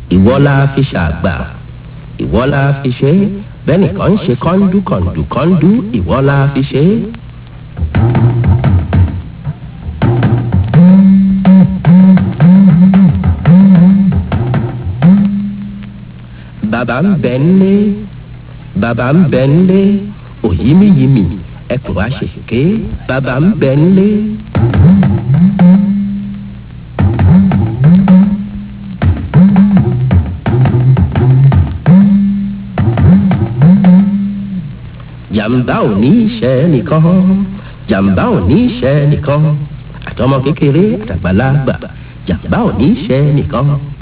ìwọ la fi ṣàgbà ìwọ la fi ṣe bẹ́nìkan ń ṣe kọ́ńdú kọ̀ǹdù kọ́ńdú ìwọ la fi ṣe. bàbá ń bẹ ńlé bàbá ń bẹ ńlé òyìnbíyìnbí ẹkùn wa ṣèké bàbá ń bẹ ńlé. jàǹbá ò ní í ṣe nìkan jàǹbá ò ní í ṣe nìkan àtọmọ kékeré àtàgbàlagbà jàǹbá ò ní í ṣe nìkan.